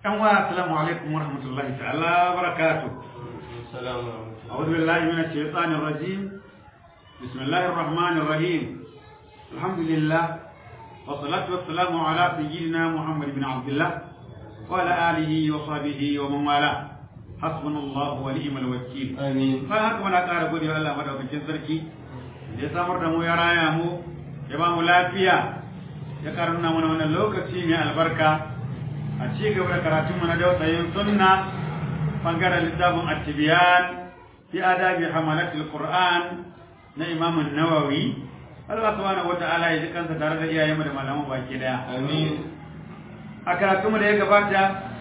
yan wa assalamu alaikum wa rahmatullahi ta'ala wa barakatuh Assalamu alaikum. أعوذ بالله من الشيطان الرجيم بسم الله الرحمن الرحيم الحمد لله والصلاة والسلام على سيدنا محمد بن عبد الله وعلى آله وصحبه ومن والاه حسبنا الله ونعم الوكيل Amin. bayan haka muna ƙara gode wa Allah madaukakin sarki da ya samar da mu ya raya mu ya ba mu lafiya ya ƙara nuna mana wannan lokaci mai albarka a ci gaba da karatun mu na dausayin sunna bangaren littafin at-tibyan fi adabi hamalatul qur'an na imam an-nawawi Allah subhanahu wata'ala ya ji kansa tare da iyayenmu da malaman baki daya Amin. a karatunmu da ya gabata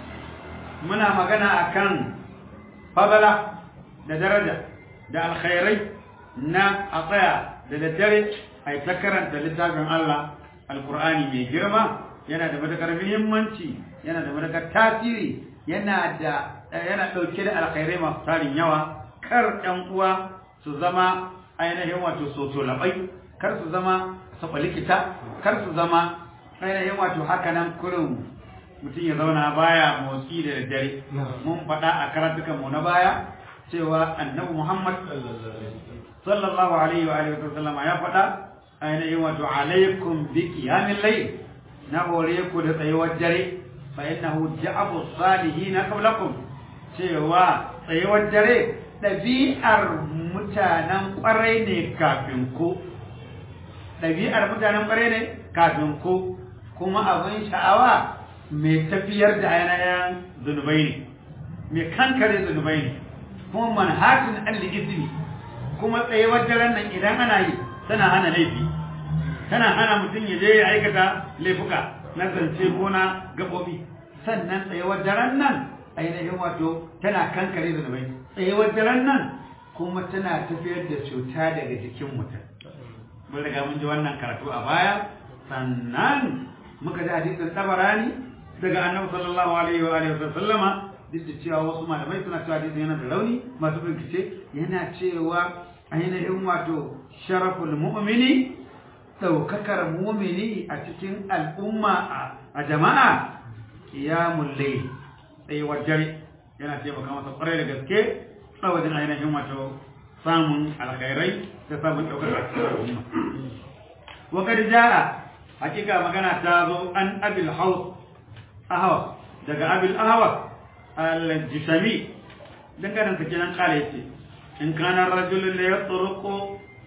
muna magana akan fadala da daraja da alkhairai na a tsaya da daddare a yi ta karanta littafin Allah alkur'ani mai girma yana da matakar muhimmanci yana da matakar tasiri yana da yana ɗauke da alkhairai masu tarin yawa kar ɗan uwa su zama ainihin wato soso labai kar su zama saba likita kar su zama ainihin wato haka nan kurin mutum ya zauna baya motsi da daddare mun faɗa a karatukan mu na baya cewa annabi Muhammad sallallahu alaihi wa alihi wa sallama ya faɗa ainihin wato alaikum bi qiyamil layl na hore ku da tsayuwar dare fa innahu ja'abu salihin qablakum cewa tsayuwar dare ɗabi'ar mutanen ƙwarai ne kafin ku ɗabi'ar mutanen ƙwarai ne kafin ku kuma abin sha'awa mai tafiyar da ainihin zunubai ne mai kankare zunubai ne kuma manhatin alli izini kuma tsayuwar daren nan idan ana yi tana hana laifi tana hana mutum ya je ya aikata laifuka na zance ko na gaɓoɓi sannan tsayuwar daren nan ainihin wato tana kankare zunubai tsayuwar daren nan kuma tana tafiyar da cuta daga jikin mutum mun riga mun ji wannan karatu a baya sannan muka ji hadisin tabarani daga annabi sallallahu alaihi wa alihi wa sallama duk da cewa wasu malamai suna cewa hadisin yana da rauni masu bincike yana cewa ainihin wato sharaful mu'mini daukakar mu'mini a cikin al'umma a jama'a qiyamul layl tsayuwar dare yana taimaka masa kwarai da gaske a wajen ainihin wato samun alkhairai da samun ɗaukar a cikin al'umma. Wa kad jaa hakika magana ta zo an abil haus ahwa daga abil ahwa al-jisami dangane da kenan kala yace in kana rajulun la yatruqu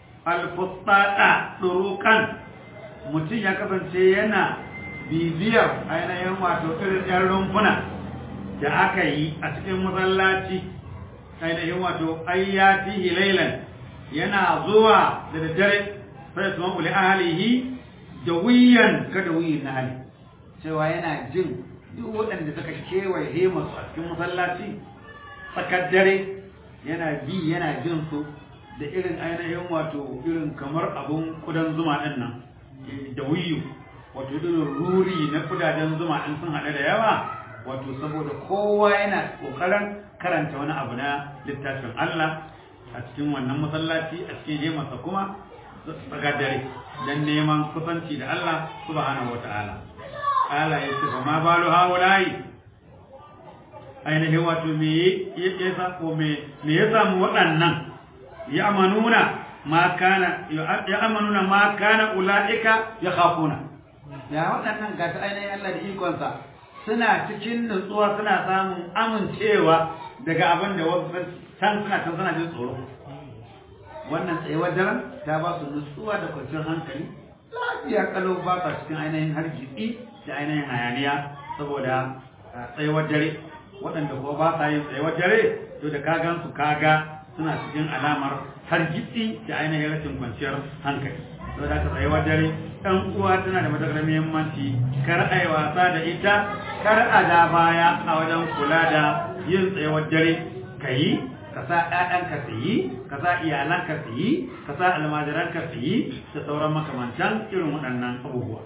al-fustata turuqan mutum ya kasance yana bibiyar ainihin wato irin yan rumfuna da aka yi a cikin masallaci ainihin wato ayyatihi laylan yana zuwa da daddare sai su mabuli ahalihi da wiyan kada wiyin na hali cewa yana jin duk waɗanda suka kewaye masu a cikin masallaci tsakar dare yana bi yana jin su da irin ainihin wato irin kamar abun kudan zuma ɗin nan da wiyu wato irin ruri na kudaden zuma ɗin sun haɗu da yawa wato saboda kowa yana ƙoƙarin karanta wani abu na littafin Allah a cikin wannan masallaci a cikin jemarsa kuma tsakar dare don neman kusanci da Allah subhanahu wata'ala ala ya ce fa ma balu haulayi ainihin wato me ya sako me ya samu waɗannan ya amanuna ma kana ya amanuna ma kana ulaika ya khafuna ya waɗannan ga ta ainihin Allah da ikonsa suna cikin nutsuwa suna samun amincewa daga abin da wasu can suna can suna jin tsoro wannan tsayuwar daren ta ba su nutsuwa da kwanciyar hankali lafiya kalau ba sa cikin ainihin hargitsi da ainihin hayaniya saboda tsayuwar dare waɗanda kuwa ba sa yin tsayuwar dare to da kagan su kaga suna cikin alamar hargitsi da ainihin rashin kwanciyar hankali saboda ka tsayuwar dare ɗan uwa tana da matuƙar muhimmanci kar a yi wasa da ita kar a da baya a wajen kula da yin tsayuwar dare ka yi ka sa ‘ya'yanka su yi, ka sa iyalanka su yi, ka sa almajiranka su yi, da sauran makamantan irin waɗannan abubuwa.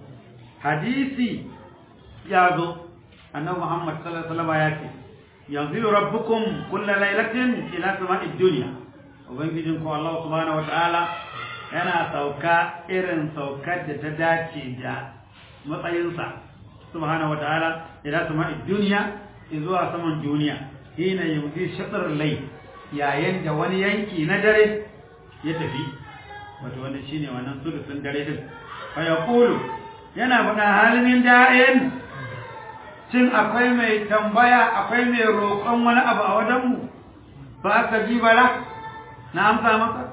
Hadisi ya zo, annabi Muhammad sallallahu alaihi wasallam ya ce, yanzu rabbukum kulla lailatin ila sama'id dunya. Ubangijin ku Allah subhanahu wata'ala yana sauka irin saukar da ta dace da matsayinsa subhanahu wataala ila sama'i dunya zuwa saman duniya hina yumdi shatr layl yayin da wani yanki na dare ya tafi wato wannan shine wannan sulusun dare din fa yaqulu yana faɗa halin da'in cin akwai mai tambaya akwai mai roƙon wani abu a wajenmu ba ka ji bala na amsa masa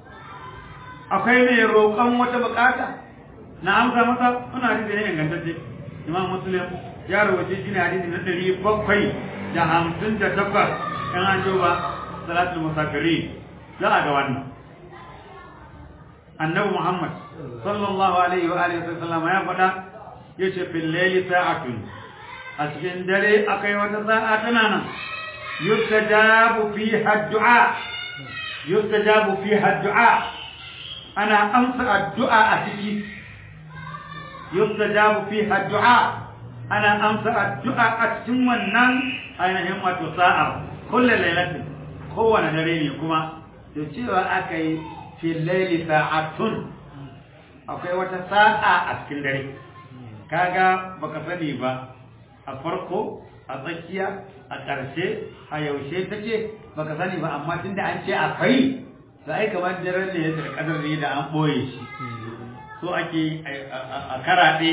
akwai mai roƙon wata bukata na amsa masa suna hadisi ne ingantacce imam muslim ya rawace shi ne hadisi na ɗari bakwai da hamsin da takwas in an ba salatul musafiri za a ga wannan annabi muhammad sallallahu alaihi wa alihi wasallam ya faɗa yace fil layli sa'atun a cikin dare akai wata sa'a tana nan yustajabu fiha ad-du'a yustajabu fiha ad-du'a ana amsa addu'a a ciki yustajabu fiha ad-du'a ana amsa addu'a a cikin wannan ainihin wato sa'a kullu lailatin kowane dare ne kuma to cewa akai fil layli sa'atun akwai wata sa'a a cikin dare kaga baka sani ba a farko a tsakiya a ƙarshe a yaushe take baka sani ba amma tunda an ce akwai da ai kamar daren ne da kadar ne da an boye shi so ake a karaɗe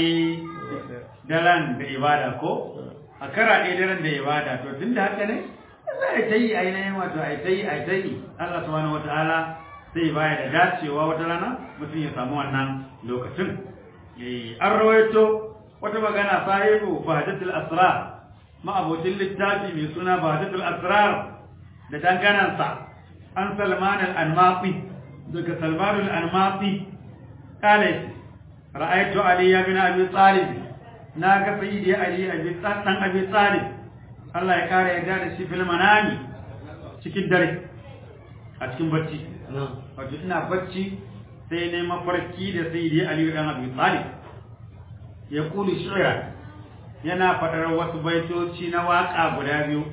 daren da ibada ko a karaɗe daren da ibada to tunda haka ne za a ta yi ainihin wato a ta yi a ta yi Allah subhanahu wataala sai baya da dacewa wata rana mutum ya samu wannan lokacin an rawaito wata magana sahibu fahadatul asrar ma'abocin littafi mai suna fahadatul asrar da danganansa an salman al-anmati daga salman al-anmati kale ra'aytu ali ibn abi talib na ga sayyidi ali abi dan abi talib Allah ya kare yadda da shi fil manami cikin dare a cikin bacci wato ina bacci sai ne mafarki da sayyidi ali ibn abi talib ya kuli shi'ra yana faɗar wasu baitoci na waƙa guda biyu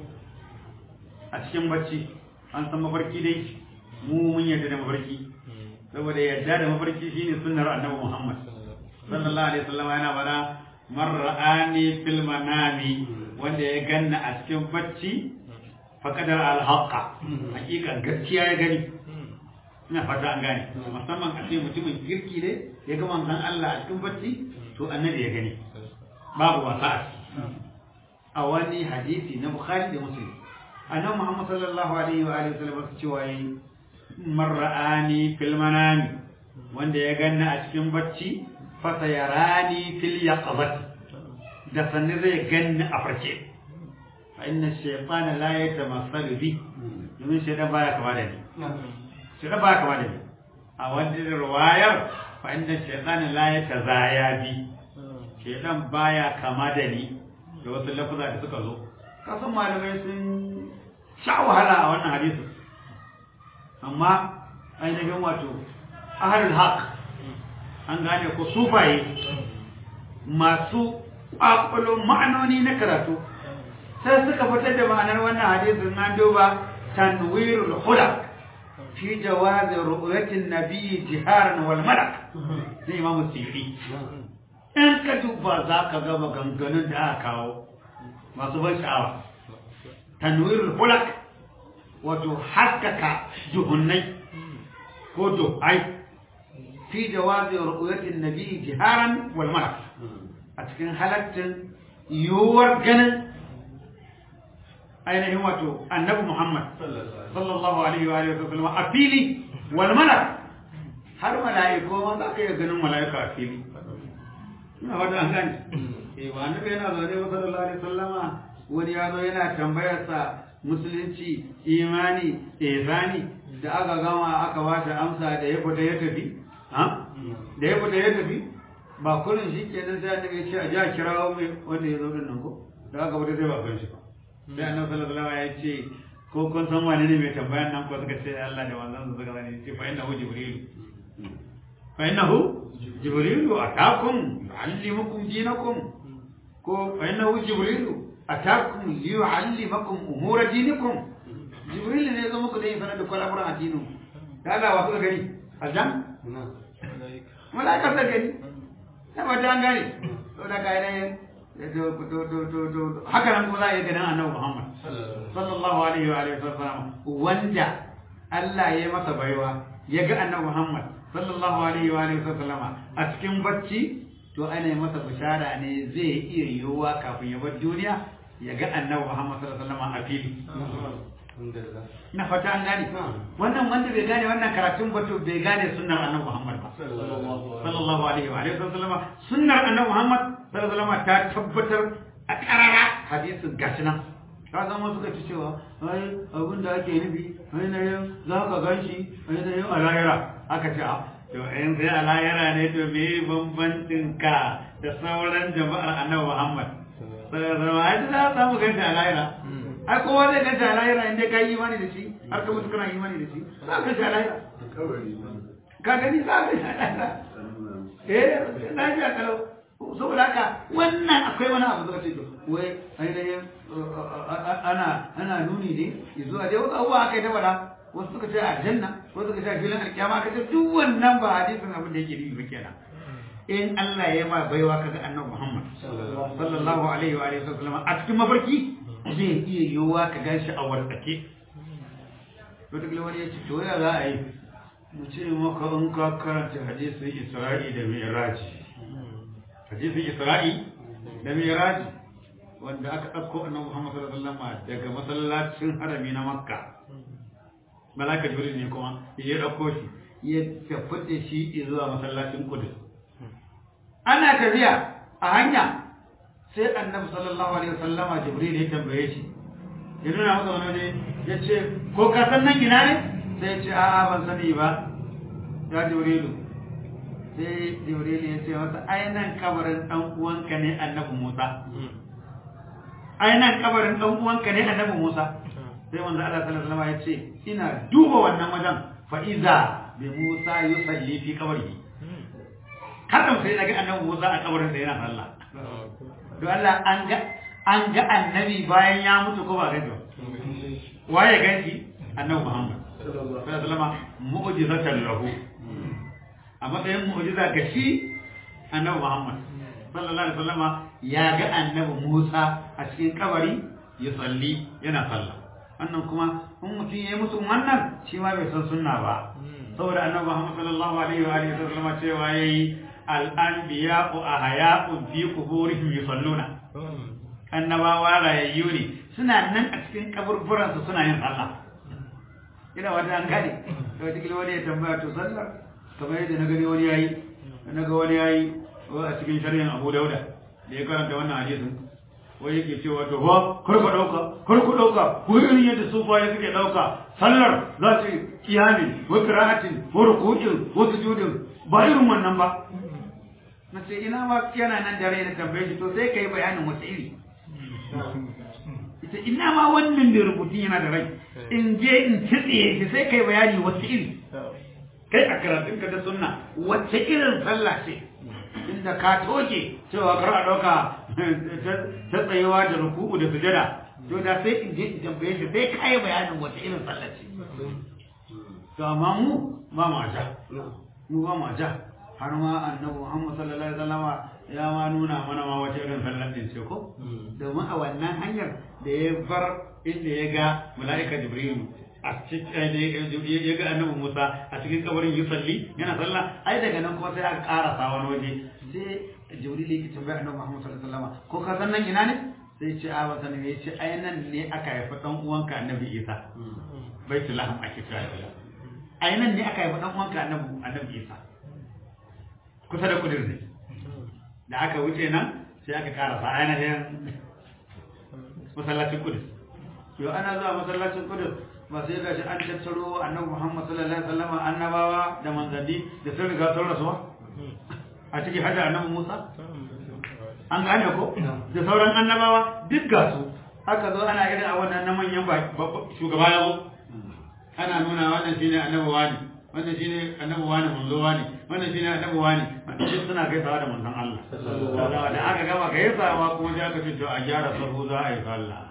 a cikin bacci an san mafarki dai mu mun yarda da mafarki saboda yarda da mafarki shine sunnar annabi Muhammad sallallahu alaihi wasallam yana bada man ra'ani fil manami wanda ya ganna a cikin bacci faqadar al haqqa hakikan gaskiya ya gani ina fata an gane musamman a ce mutumin kirki ne ya ga manzon Allah a cikin bacci to annabi ya gani babu wasa a wani hadisi na bukhari da muslim annabi muhammad sallallahu alaihi wa alihi wasallam cewa yi man ra'ani fil manami wanda ya ganna a cikin bacci fa sayarani fil yaqظati da sanne zai ganni a farke fa inna shaytana la yatamassalu bi domin shaytan baya kama da ni shaytan baya kama da ni a wani riwayar fa inna shaytana la yatazaya bi shaytan baya kama da ni da wasu lafuza da suka zo kasan malamai sun sha wahala a wannan hadisin amma ainihin wato ahalul haq an gane ko sufaye masu ƙwaƙwalon ma'anoni na karatu sai suka fitar da ma'anar wannan hadisin an duba tanwirul hulak fi jawazi ru'yatin nabiyyi jiharan wal malak sai imamu sirri in ka duba za ka ga maganganun da aka kawo masu ban sha'awa tanwirul hulak wato haskaka juhunnai ko duhai fi jawazi ru'yatin nabi jiharan wal malak a cikin halattin yiwuwar ganin ainihin wato annabi Muhammad sallallahu alaihi wa alihi wasallam a fili wal malak har mala'iku ma za ka iya ganin mala'ika a fili ina wata an gani eh ba annabi yana zaune wa sallallahu alaihi wasallama wani ya zo yana tambayar sa musulunci imani ihsani da aka gama aka ba shi amsa da ya fita ya tafi ha da ya fita ya tafi ba kullun shi kenan sai annabi ya ce a ja kirawo mai wanda ya zo din nan ko da aka fita sai ba gan shi ba sai annabi sallallahu alaihi wasallam ya ce ko kun san wane ne mai tambayan nan ko suka ce Allah da wannan su suka sani ce fa innahu jibril fa innahu jibril atakum yuallimukum dinakum ko fa innahu jibril atakum liyuallimakum umura dinikum jibril ne ya zo muku dai sanar da kwalamuran addinin da Allah wa kuka gani aljan malaika ta gani sai ba ta gani to da kai ne haka nan kuma za a yi ganin annabi Muhammad sallallahu alaihi wa alihi wasallam wanda Allah ya masa baiwa ya ga annabi Muhammad sallallahu alaihi wa alihi wasallama a cikin bacci to ana masa bishara ne zai iya yiwuwa kafin ya bar duniya ya ga annabi Muhammad sallallahu alaihi wasallama a fili na fata an gane wannan wanda bai gane wannan karatun ba to bai gane sunnar annabi Muhammad ba sallallahu alaihi wa alihi wasallama sunnar annabi Muhammad sallallahu alaihi wasallama ta tabbatar a karara hadisin gashi nan ka san wasu ka ci cewa ai abin da ake nufi ai na yau za ka gan shi ai na yau a lahira aka ce a to in sai a lahira ne to me bambancin ka da sauran jama'ar annabi Muhammad sallallahu alaihi wasallam ai za ka samu gan shi a lahira ai kowa zai gan shi a lahira inda ka yi imani da shi har ka mutu kana imani da shi za ka shi a lahira ka gani za ka shi a lahira eh lafiya kalau saboda haka wannan akwai wani abu zaka ce to wai ainihin ana ana nuni ne zuwa dai wasu abubuwa aka yi ta faɗa wasu suka ce a janna wasu suka ce a filin alkiyama aka ce duk wannan ba hadisin abin da yake nufi ba kenan in Allah ya ma baiwa kaga annabi Muhammad sallallahu alaihi wa alihi wasallam a cikin mafarki zai iya yiwuwa ka ganshi a wartsake wata wani ya ce to ya za a yi mu ce maka in ka karanta hadisin Isra'i da Mi'raji hadisin Isra'i da Miraji wanda aka ɗauko annabi Muhammad sallallahu alaihi wasallam daga masallacin harami na Makka malaka Jibril ne kuma ya ɗauko shi ya tafi da shi zuwa masallacin Qudus ana tafiya a hanya sai annabi sallallahu alaihi wasallama Jibril ya tambaye shi ya nuna masa wani waje ya ce ko ka san nan ina ne sai ya ce a'a ban sani ba ya Jibrilu sai jibril ya ce masa ainihin kabarin dan uwanka ne annabi musa ainihin kabarin dan uwanka ne annabi musa sai manzo Allah sallallahu alaihi wasallam ya ce ina duba wannan wajen fa iza bi musa yusalli fi qabrihi kada sai daga annabi musa a kabarin sa yana sallah to Allah an ga an ga annabi bayan ya mutu ko ba ga ba waye ganki annabi muhammad sallallahu alaihi wasallam mu'jizatan lahu a matsayin mu'jiza ga shi annabi Muhammad sallallahu alaihi wasallama ya ga annabi Musa a cikin kabari ya salli yana sallah wannan kuma in mutum ya yi musu wannan shi ma bai san sunna ba saboda annabi Muhammad sallallahu alaihi wa alihi wasallama cewa yayi al-anbiya'u ahya'un fi quburihim yusalluna annabawa rayayyu ne suna nan a cikin kaburburansu suna yin sallah ina wata an gane to wata wani ya tambaya to sallar kamar yadda na gani wani yayi na ga wani yayi a cikin shari'in Abu Dauda da ya karanta wannan hadisin wai yake cewa to ba kar ku dauka kar ku dauka ko irin yadda sufaye suke dauka sallar za su kiyami wa qira'atin wa ruku'in wa sujudin ba irin wannan ba na ce ina ma yana nan da rai na tambaye shi to sai kai bayanin wata iri ita ina ma wannan da rubutun yana da rai in je in tsitsiye shi sai kai bayani wata iri kai a karatun ka da sunna wacce irin sallah ce inda ka toke cewa kar a ɗauka ta tsayewa da ruku'u da sujada to da sai in je in tambaye shi sai kai bayanin wacce irin sallah ce to amma mu ba ma ja mu ba ma ja har ma annabi Muhammad sallallahu alaihi wasallam ya ma nuna mana ma wacce irin sallah din ce ko domin a wannan hanyar da ya bar inda ya ga mala'ika Jibrilu a cikin ya ga annabi Musa a cikin kabarin yusalli yana sallah ai daga nan kuma sai aka karasa wani waje sai Jibril yake tambaya annabi Muhammad sallallahu alaihi wasallam ko ka san nan ina ne sai ce a wasa ne ce ai nan ne aka haifa dan uwanka annabi Isa baitul laham ake cewa ai nan ne aka haifa dan uwanka annabi annabi Isa kusa da kudir ne da aka wuce nan sai aka karasa ainihin masallacin kudus yau ana zuwa masallacin kudus ba sai gashi an tattaro annabi Muhammad sallallahu alaihi wasallam annabawa da manzanni da sun riga sun rasuwa a cikin hada annabi Musa an gane ko da sauran annabawa duk ga su aka zo ana irin a wannan na manyan shugaba ya zo ana nuna wannan shine annabi wani wannan shine annabi wani manzo wani wannan shine annabi wani duk suna gaisawa da manzon Allah da aka gama gaisawa kuma sai aka ce to a gyara sahu za a yi sallah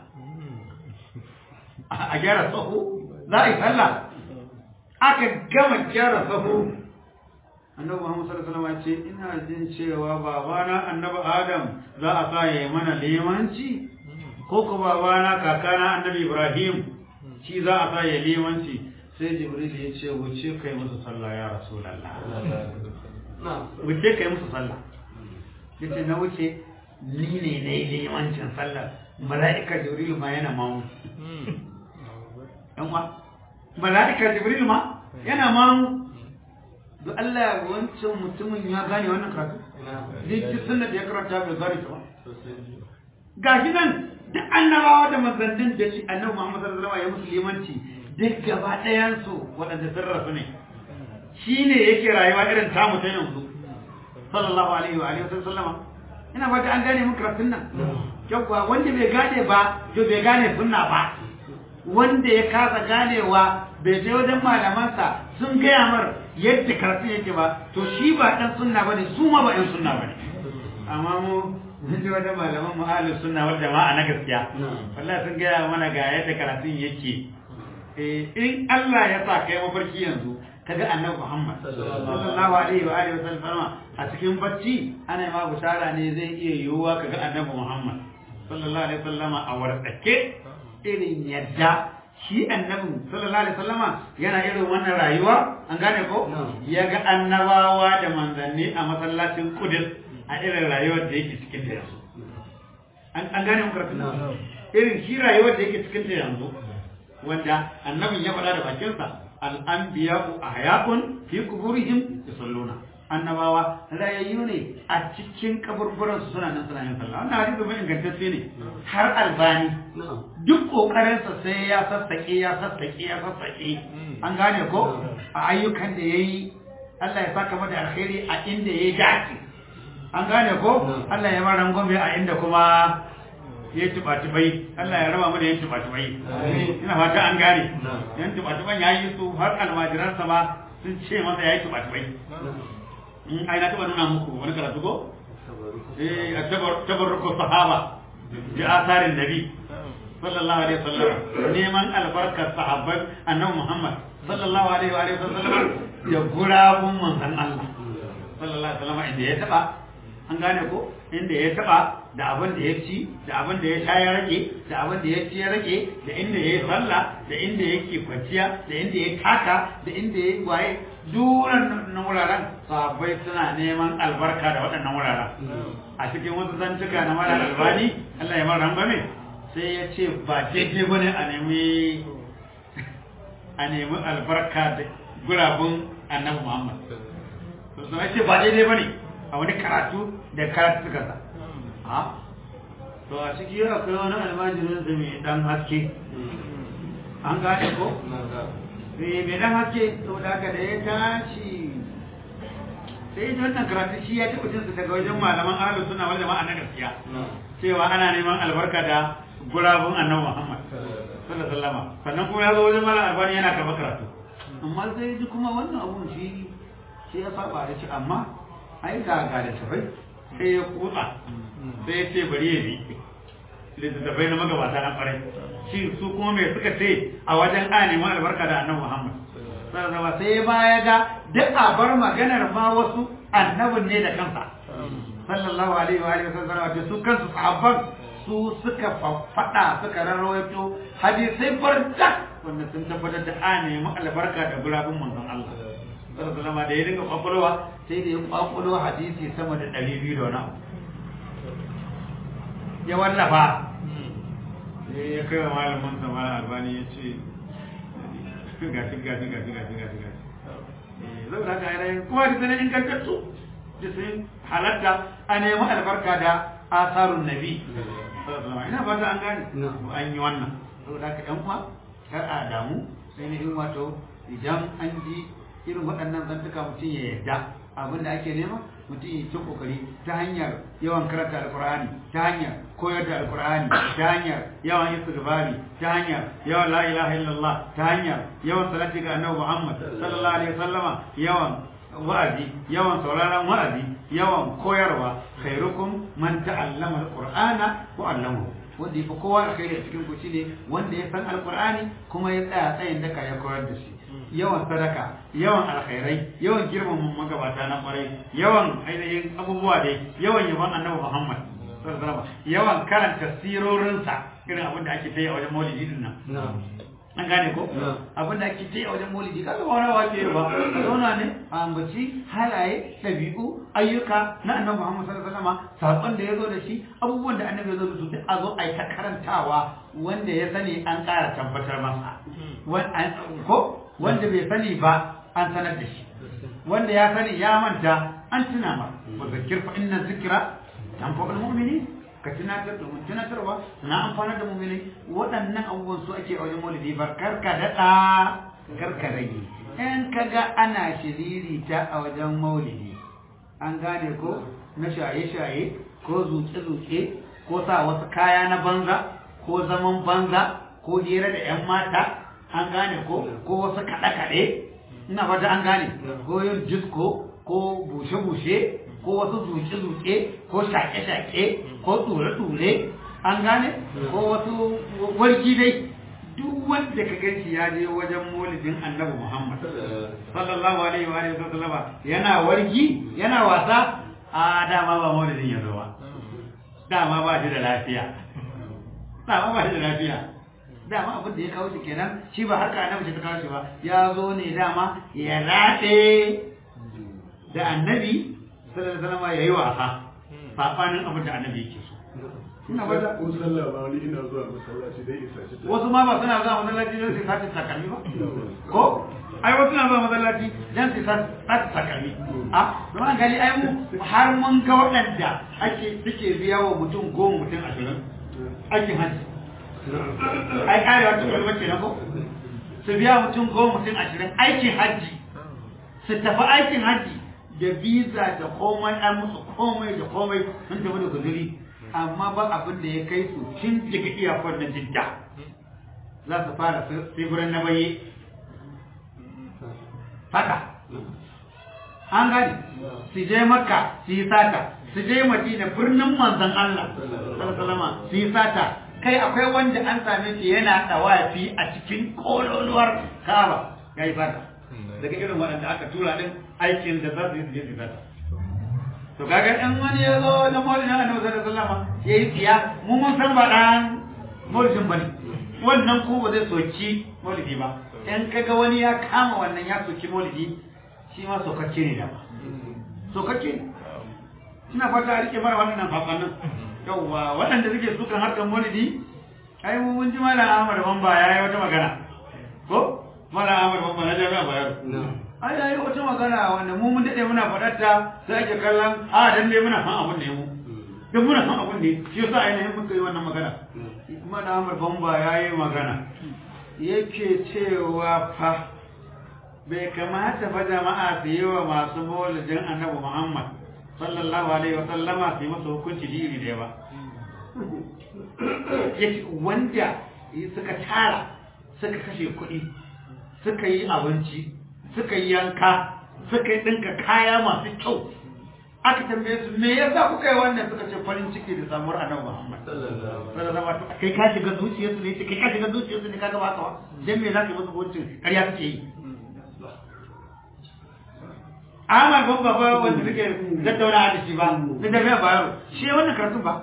a gyara sahu za a yi sallah aka gama gyara sahu annabi Muhammad sallallahu alaihi wasallam ce ina jin cewa babana annabi Adam za a sa yayi mana limanci ko ko babana kakana annabi Ibrahim shi za a sa yayi limanci sai Jibril ya ce wuce kai musu sallah ya Rasulullah wuce kai musu sallah yace na wuce ni ne na yi limancin sallah mala'ika Jibril ma yana mamu yan uwa mala'ika Jibril ma yana mamu da Allah wancan mutumin ya gane wannan karatu duk sunna da ya karanta bai gane ta ba ga shi nan da annabawa da manzannin da shi annabi Muhammad sallallahu alaihi wasallam ya musu limanci duk gaba ɗayan su waɗanda sun rasu ne shine yake rayuwa irin tamu ta yanzu sallallahu alaihi wa alihi wasallama ina fata an gane mun karatun nan yawwa wanda bai gane ba to bai gane sunna ba wanda ya kasa ganewa bai je wajen malamansa sun gaya mar yadda karatun yake ba to shi ba dan sunna bane su ma ba yan sunna bane amma mu mun je wajen malaman mu ahlus sunna wal jama'a na gaskiya wallahi sun gaya mana ga yadda karatun yake eh in Allah ya sa kai mafarki yanzu kaga annabi Muhammad sallallahu alaihi wa alihi wasallam a cikin bacci ana ma bushara ne zai iya yiwuwa kaga annabi Muhammad sallallahu alaihi wasallam a wartsake irin yadda shi annabin sallallahu alaihi wasallama yana irin wannan rayuwa an gane ko ya ga annabawa da manzanni a masallacin Qudus a irin rayuwar da yake cikin ta yanzu an gane mu karatu irin shi rayuwar da yake cikin ta yanzu wanda annabin ya faɗa da bakinsa al-anbiya'u ahya'un fi quburihim yusalluna annabawa rayayyu ne a cikin kaburburan su suna nan suna yin sallah wannan hadisi mai ingantacce ne har albani duk kokarinsa sai ya sassaƙe ya sassaƙe ya sassaƙe an gane ko a ayyukan da yayi Allah ya saka mata alkhairi a inda yayi dace an gane ko Allah ya mara gombe a inda kuma ya tuba tubai Allah ya raba mu da yin tuba tubai ina fata an gane yan tuba tuban yayi su har almajiransa ma sun ce masa yayi tuba tubai in ai na taba nuna muku wani karatu ko eh tabarruku sahaba bi asarin nabi sallallahu alaihi wasallam neman albarkar sahabban annabi Muhammad sallallahu alaihi wa alihi wasallam ya gurabun manzon Allah sallallahu alaihi wasallam inda ya taba an gane ko inda ya taba da abin da ya ci da abin da ya sha ya rage da abin da ya ci ya rage da inda ya yi sallah da inda yake kwanciya da inda ya taka da inda ya waye duran nan wuraren sahabbai suna neman albarka da waɗannan wuraren a cikin wasu zantuka na mara albani Allah ya mara rangwame sai ya ce ba daidai ba ne a nemi a nemi albarka da gurabun annabi Muhammad sai ya ce ba daidai ba ne a wani karatu da karatu suka sa a to a ciki akwai wani almajirin da mai dan haske an gane ko sai mai dan haske to da haka da ya tashi sai ya wannan karatu shi ya taɓa jinsu daga wajen malaman ahlus sunna wal jama'a na gaskiya cewa ana neman albarka da gurabun annabi Muhammad sallallahu alaihi wasallam sannan kuma ya zo wajen malam albani yana karɓar karatu amma sai ji kuma wannan abun shi shi ya saba da shi amma ai ga ga da tafai sai ya kutsa sai ya ce bari ya bi littattafai na magabata na kwarai shi su kuma mai suka ce a wajen a neman albarka da annabi Muhammad sallallahu sai ba ya ga duk a bar maganar ma wasu annabin ne da kansa sallallahu alaihi wa alihi wasallam da su kansu sahabban su suka faɗa suka rarrawaito hadisai barda wanda sun tabbatar da a nemi albarka da gurabun manzon Allah sallallahu alaihi da ya dinga kwakwalwa sai da ya kwakwalwa hadisi sama da ɗari biyu da wani abu ya wallafa sai ya kai wa malamin sa malam albani ya ce gashi gashi gashi gashi gashi gashi zai da haka yanayin kuma da sanin ingantattu da sun halatta a nemi albarka da asarun nabi ina ba ta an gane an yi wannan saboda haka yan uwa kar a damu sai ne in wato idan an ji irin waɗannan zantuka mutum ya yarda abin da ake nema mutum ya ci kokari ta hanyar yawan karanta alkur'ani ta hanyar koyar da alkur'ani ta hanyar yawan istighfari ta hanyar yawan la ilaha illallah ta hanyar yawan salati ga annabi Muhammad sallallahu alaihi wasallama yawan wa'azi yawan sauraron wa'azi yawan koyarwa khairukum man ta'allama alqur'ana wa 'allamahu wanda yafi kowa alkhairi a cikin ku shine wanda ya san alqur'ani kuma ya tsaya tsayin daka ya koyar da shi yawan sadaka yawan alkhairai yawan girmama magabata na kwarai yawan ainihin abubuwa dai yawan yaban annabi Muhammad sallallahu alaihi wasallam yawan karanta sirorinsa irin abin da ake ta yi a wajen maulidi din nan an gane ko abin da ake ta yi a wajen maulidi kaga ba wani wake ba zauna ne a ambaci halaye ɗabi'u ayyuka na annabi Muhammad sallallahu alaihi wasallam sakon da ya zo da shi abubuwan da annabi ya zo da su duk a zo a yi ta karantawa wanda ya sani an ƙara tabbatar masa ko wanda bai sani ba an sanar da shi wanda ya sani ya manta an tuna ma wa zakir fa inna zikra tanfa'ul mu'minin ka tunatar da mun tunatarwa na amfana da mu'minai waɗannan abubuwan su ake a wajen maulidi ba karka daɗa karka rage in ka ga ana shiriri ta a wajen maulidi an gane ko na shaye-shaye ko zuke-zuke ko sa wasu kaya na banza ko zaman banza ko hira da 'yan mata an gane ko ko wasu kaɗe-kaɗe ina fata an gane ko yin disco ko bushe-bushe ko wasu zuke-zuke ko shaƙe-shaƙe ko ture-ture an gane ko wasu warki dai duk wanda ka ganci ya je wajen maulidin annabi Muhammad sallallahu alaihi wa alihi wasallam yana wargi yana wasa a dama ba maulidin ya zo ba dama ba shi da lafiya dama ba shi da lafiya dama abin da ya kawo shi kenan shi ba haka annabi ta kawo shi ba ya zo ne dama ya rade da annabi sallallahu alaihi wasallam yayi wasa sabanin abin da annabi yake so ina ba da ko sallah ba wani ina zuwa masallaci dai isa shi wasu ma ba suna zuwa masallaci don su sace takalmi ba ko ai wasu na zuwa masallaci don su sace takalmi a don an gani ai mu har mun ga waɗanda ake suke biya wa mutum goma mutum ashirin aikin hajji ai karewa ta kwalwa ce na ko su biya mutum goma mutum ashirin aikin hajji su tafi aikin hajji da visa da komai an musu komai da komai sun tafi da guzuri amma ba abin da ya kai su tun daga iyakar na jidda za su fara tsibirin na baye haka an gani su je makka su yi sata su je madina birnin manzan Allah salama su yi sata kai akwai wanda an same shi yana dawafi a cikin kololuwar kaba ya yi sata daga irin waɗanda aka tura din aikin da za su yi su je su sata to kaga in wani ya zo na maulidin annabi sallallahu alaihi wasallam ya yi tsiya mu mun san ba dan maulidin bane wannan ko ba zai soki maulidi ba in kaga wani ya kama wannan ya soki maulidi shi ma sokakke ne da ba sokakke ne ina fata a rike mara wannan fafannin yawwa waɗanda suke sukan harkar maulidi ai mu mun ji malam Ahmad Bamba yayi wata magana ko malam Ahmad Bamba na jami'a Bayero ai yayi wata magana wanda mu mun dade muna faɗar ta sai ake kallon a dan dai muna san abun ne mu dan muna san abun ne shi yasa ainihin muka yi wannan magana kuma da Ahmad Bamba yayi magana yake cewa fa bai kamata fa jama'a su yi wa masu maulidin Annabi Muhammad sallallahu alaihi wa sallama su yi masa hukunci iri da ba yace wanda suka tara suka kashe kuɗi suka yi abinci suka yi yanka suka yi ɗinka kaya masu kyau aka tambaye su me yasa kuka yi wannan suka ce farin ciki da samuwar annabi Muhammad sallallahu alaihi wasallam kai ka shiga zuciyarsu ne kai ka shiga zuciyarsu ne kaga ba ka ba dan me zaka yi musu hukuncin ƙarya kake yi Ahmad ban baba wanda suke tattauna da shi ba da da ba yaro shi wannan karatun ba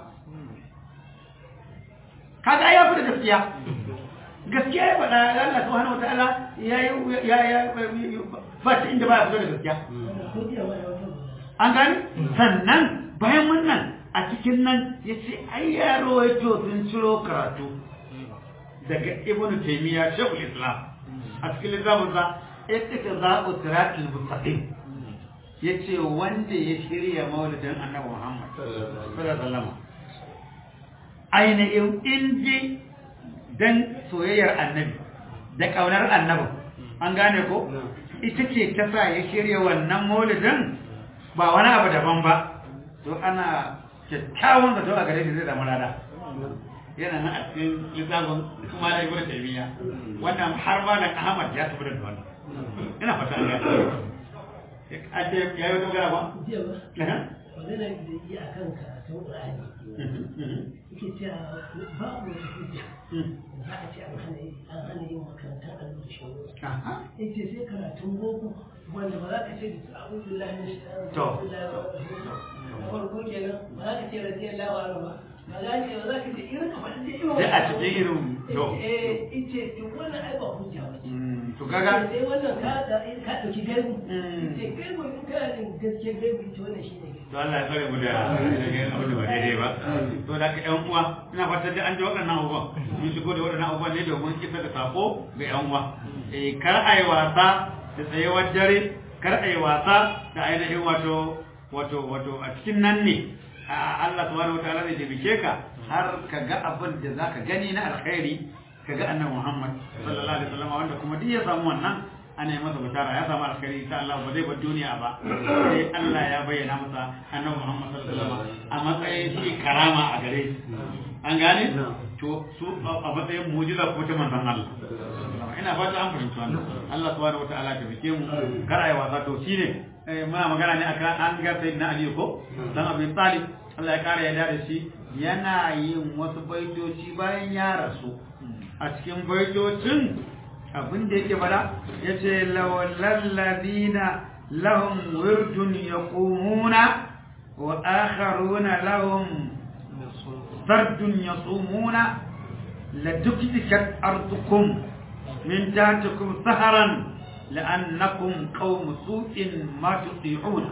kaga ya fi da gaskiya gaskiya ya faɗa Allah subhanahu wataala ya ya ya ba ta inda ba ya fito da gaskiya an gani sannan bayan wannan a cikin nan ya ce ai yaro ya sun ciro karatu daga ibn taymiya shekul islam a cikin littafin sa ittaka za'u siratul mustaqim yace wanda ya shirya maulidin annabi Muhammad sallallahu alaihi wasallam ainihin inji dan soyayyar annabi da kaunar annabi an gane ko ita ce ta sa ya shirya wannan maulidin ba wani abu daban ba to ana kyakkyawan zato a gare shi zai zama lada yana nan a cikin littafin kuma da ibn taymiya wannan har ma da ahmad ya tafi da wannan ina fata an gane a ce ya yi dogara ba jiya ba magana da yi a kan karatun ƙur'ani yake yake cewa babu wata hujja za a ce an hana an hana yin makarantar allo da shawo yace sai karatun boko wanda ba za ka ce a'udhu billahi minash To. na farko kenan ba za ka ce radiyallahu anhu ba ba za ka ba za ka ce irin ka faɗi irin sai a cikin irin to eh ice to wannan ai ba hujja ba ce Mm, to kaga sai wannan ka da ka dauki gaibu Mm. ce gaibu in kana da gaskiya gaibu ita wannan shine gaibu to Allah ya tsare mu da da yin abin da ba daidai ba to da ka ƴan uwa ina fatan da an ji waɗannan abubuwan mun shigo da waɗannan abubuwan ne domin kisa da sako ga ƴan uwa eh kar ai wasa da tsayewar dare kar ai wasa da ainihin wato wato wato a cikin nan ne a Allah subhanahu wataala zai taimake ka har ka ga abin da zaka gani na alkhairi ka ga annabi Muhammad sallallahu alaihi wasallam wanda kuma duk ya samu wannan ana yi masa bishara ya samu alkhairi insha Allah ba zai bar duniya ba sai Allah ya bayyana masa annabi Muhammad sallallahu alaihi wasallam a matsayin shi karama a gare shi an gane to su a matsayin mu'jiza ko ta manzon Allah ina fata an fahimci wannan Allah subhanahu wataala ta bike mu kar ayi wasa to shine eh, muna magana ne akan an ga sayyidina Ali ko dan Abi Talib Allah ya kare ya da shi yana yin wasu baitoci bayan ya rasu a cikin baitocin abin da yake fada ya ce lawalladina lahum wirdun yaqumuna wa akharuna lahum sardun yasumuna laduktikat ardukum min tahtikum saharan la'annakum qaum su'in ma tuti'una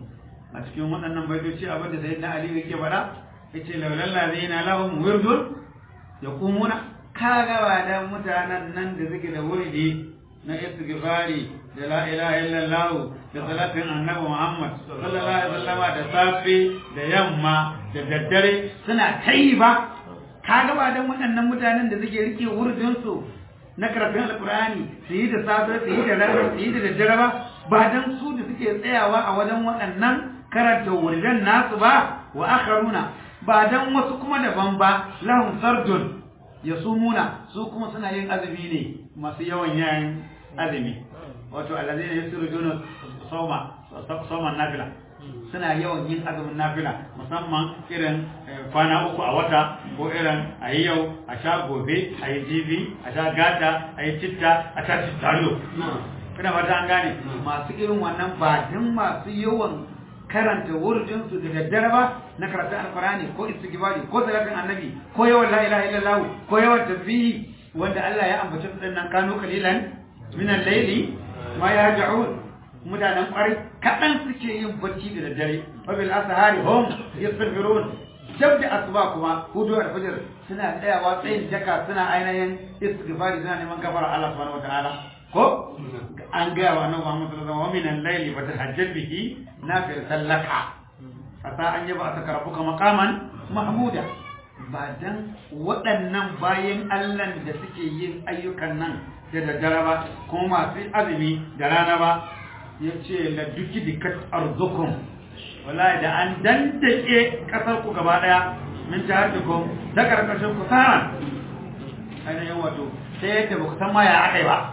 a cikin waɗannan baitoci abin da sayyidina ali yake fada yace lawalladina lahum wirdun yaqumuna kaga ba dan mutanen nan da suke da wuridi na istighfari da la ilaha illallah da salatin annabi Muhammad sallallahu alaihi wasallama da safe da yamma da daddare suna kai ba kaga ba dan waɗannan mutanen da suke rike wuridin su na karatun alkur'ani su yi da safe su yi da rana su yi da daddare ba ba dan su da suke tsayawa a wajen waɗannan karanta wuridan nasu ba wa akharuna ba dan wasu kuma daban ba lahum sardun ya sumuna su kuma suna yin azumi ne masu yawan yayin azumi wato allazi ne yasiru junu soma soman nafila suna yawan yin azumin nafila musamman irin kwana uku a wata ko irin a yi yau a sha gobe a yi jibi a sha gata a yi citta a sha cittariyo ina fata an gane masu irin wannan ba din masu yawan karanta wurdinsu da daddare ba na karatun alkurani ko istighfari ko salatin annabi ko yawan la ilaha illallah ko yawan tasbihi wanda Allah ya ambace su dinnan kanu qalilan min al-layli ma yahja'un mutanen kwarai kadan suke yin bacci da daddare wa bil ashari hum yastaghfirun jab da asuba kuma hudu da fajr suna tsayawa tsayin daka suna ainihin istighfari suna neman gafara Allah subhanahu wataala ko an gaya wa annabi Muhammad sallallahu alaihi wasallam wa min al-layli fatahajjal bihi nafil sallaka asa an yaba aka karbuka maqaman mahmuda ba dan waɗannan bayan Allah da suke yin ayyukan nan da daddare ba kuma masu azumi da rana ba yace la duki dikat arzukum wallahi da an dandake kasar ku gaba daya min tahaddukum da karkashin ku saran ainihin wato sai yadda ba ku san ma ya akai ba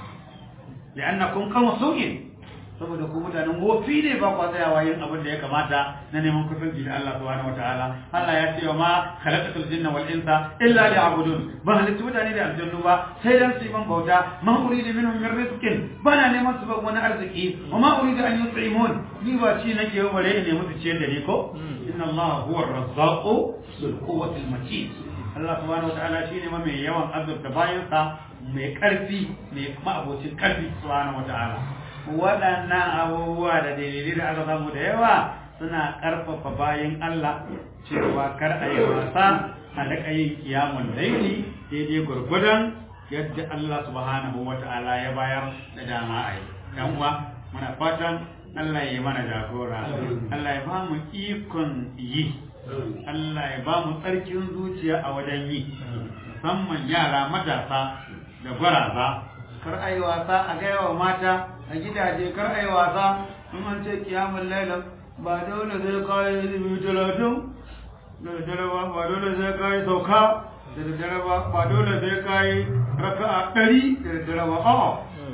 لأنكم قوم سوء saboda ku mutanen wofi ne ba kwa tsayawa yin abin da ya kamata na neman kusanci da Allah subhanahu wataala Allah ya ce wa ma khalaqatul jinna wal insa illa liya'budun ba halittu mutane da aljannu ba sai dan su yi man bauta ma uridu minhum min rizqin bana neman su ba wani arziki wa ma uridu an yut'imun ni ba ci nake yau bare ne musu ciyar da ni ko inna Allah huwa ar-razzaqu bil quwwati al-matin Allah subhanahu wataala shine ma mai yawan azurta bayansa mai ƙarfi mai ma'abocin ƙarfi subhanahu wata'ala waɗannan abubuwa da dalilai da aka samu da yawa suna ƙarfafa bayan Allah cewa kar a yi wasa a daƙa yin kiyamun laili daidai gwargwadon yadda Allah subhanahu wata'ala ya bayar da dama a yi ɗan uwa muna fatan Allah ya yi mana jagora Allah ya ba mu ikon yi Allah ya ba mu tsarkin zuciya a wajen yi musamman yara matasa da gwaraza kar a yi wasa a gaya wa mata a gidaje kar a yi wasa in an ce kiyamun lailan ba dole zai kayi ilimi talatin da daddare ba ba dole zai kayi sauka da daddare ba ba dole zai kayi raka a ɗari da daddare ba a'a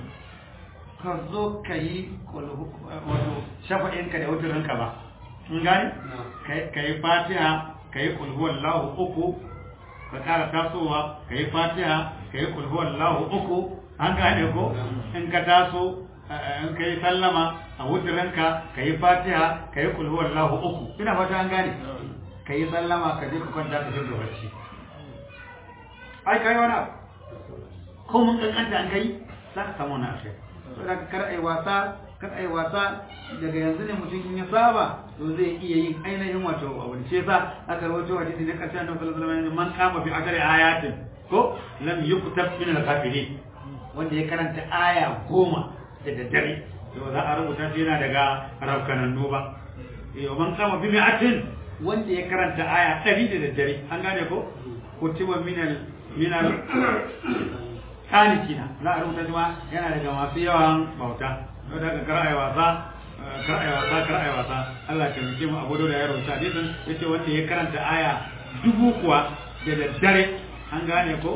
ka zo ka yi wato shafa'inka da wuturinka ba in gani ka yi fatiha ka yi kulhuwallahu uku ka ƙara tasowa ka yi fatiha ka yi kulhuwallahu uku an gane ko in ka taso in ka yi sallama a wuturinka ka yi fatiha ka yi kulhuwallahu uku ina fata an gane ka yi sallama ka je ka kwanta ka jirga barci ai ka yi wani abu ko mun kankanta an kai za ka samu wani akai so da kar ai wasa kar ai wasa daga yanzu ne mutum in ya saba to zai iya yin ainihin wato abu ce sa aka rawaito hadisi ne karshen da sallallahu alaihi wasallam man kama fi akari ayatin ko lam yuktab min al-kafirin wanda ya karanta aya goma da daddare to za a rubuta shi yana daga rafkanannu ba yau man kama bi mi'atin wanda ya karanta aya ɗari da daddare an gane ko kutiba minal minal kanikina za a rubuta shi ma yana daga masu yawan bauta don daga kara'ai wasa kara'ai wasa kara'ai wasa Allah ta muke mu abu da ya rubuta hadisin yace wanda ya karanta aya dubu kuwa da daddare an gane ko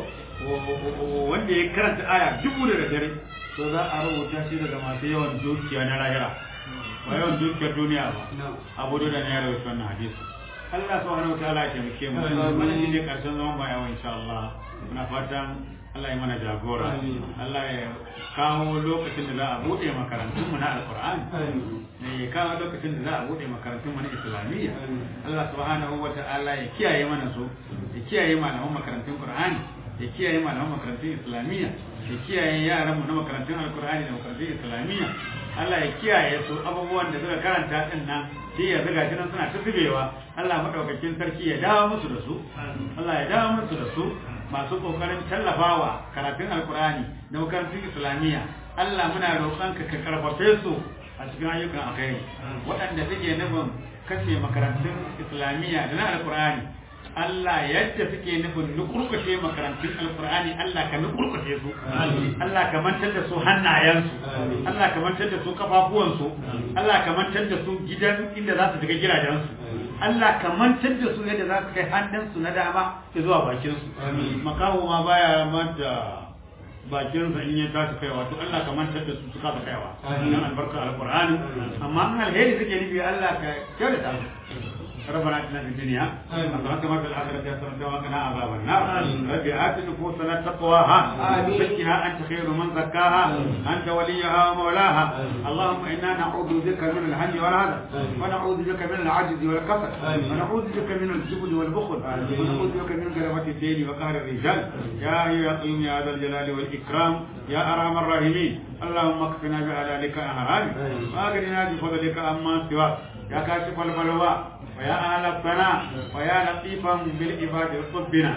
wanda ya karanta aya dubu da daddare to za a rubuta shi daga masu yawan dukiya na lahira ba yawan dukiyar duniya ba abu da ne ya rubuta wannan hadisi Allah subhanahu wa ta'ala ya taimake mu wannan shine karshen zaman bayan insha Allah muna fatan Allah ya mana jagora Allah ya kawo lokacin da za a bude makarantun mu na alqur'ani ne ya kawo lokacin da za a bude makarantun mu na islamiyya Allah subhanahu wa ta'ala ya kiyaye mana su ya kiyaye malaman makarantun qur'ani ya kiyaye malaman makarantun islamiyya ya kiyaye yaran mu na makarantun alqur'ani da makarantun islamiyya Allah ya kiyaye su abubuwan da suka karanta din nan sai ya zaga shi nan suna ta zubewa Allah madaukakin sarki ya dawo musu da su Allah ya dawo musu da su masu kokarin tallafawa karatun alkurani da makarantun islamiyya Allah muna roƙonka ka karfafe su a cikin ayyukan alkhairi waɗanda suke nufin kashe makarantun islamiyya da na alkurani Allah yadda suke nufin nukurkushe makarantun alkur'ani Allah ka nukurkushe su Allah ka mantar da su hannayensu Allah ka mantar da su kafafuwansu Allah ka mantar da su gidan inda za su shiga gidajensu Allah ka mantar da su yadda za su kai hannunsu na dama zuwa bakinsu makaho ma baya manta bakinsa in ya tashi kaiwa to Allah ka mantar da su su kasa kaiwa dan albarka alqur'ani amma an alheri suke nufi Allah ka kyautata su ربنا اتنا في الدنيا حسنة وفي الآخرة حسنة وقنا عذاب النار رب آت نفوسنا تقواها زكها أنت خير من زكاها أنت وليها ومولاها اللهم إنا نعوذ بك من الهم والهدى ونعوذ بك من العجز والكسل ونعوذ بك من الجبن والبخل ونعوذ بك من غلبة الدين وقهر الرجال يا أيها يا قيوم يا ذا الجلال والإكرام يا أرحم الراحمين اللهم اكفنا بحلالك عن حرامك وأغننا بفضلك عما سواك يا كاشف البلوى ويا أهل الثناء ويا لطيفا بالعباد ربنا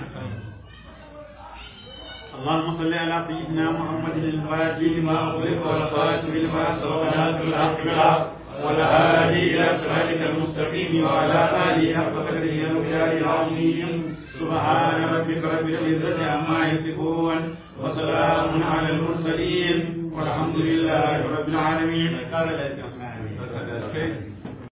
اللهم صل على سيدنا محمد الفاتح لما أغلق والخاتم لما سبق ناصر الحق بالحق والهادي إلى صراطك المستقيم وعلى آله حق قدره ومقداره العظيم سبحان ربك رب العزة عما يصفون وسلام على المرسلين والحمد لله رب العالمين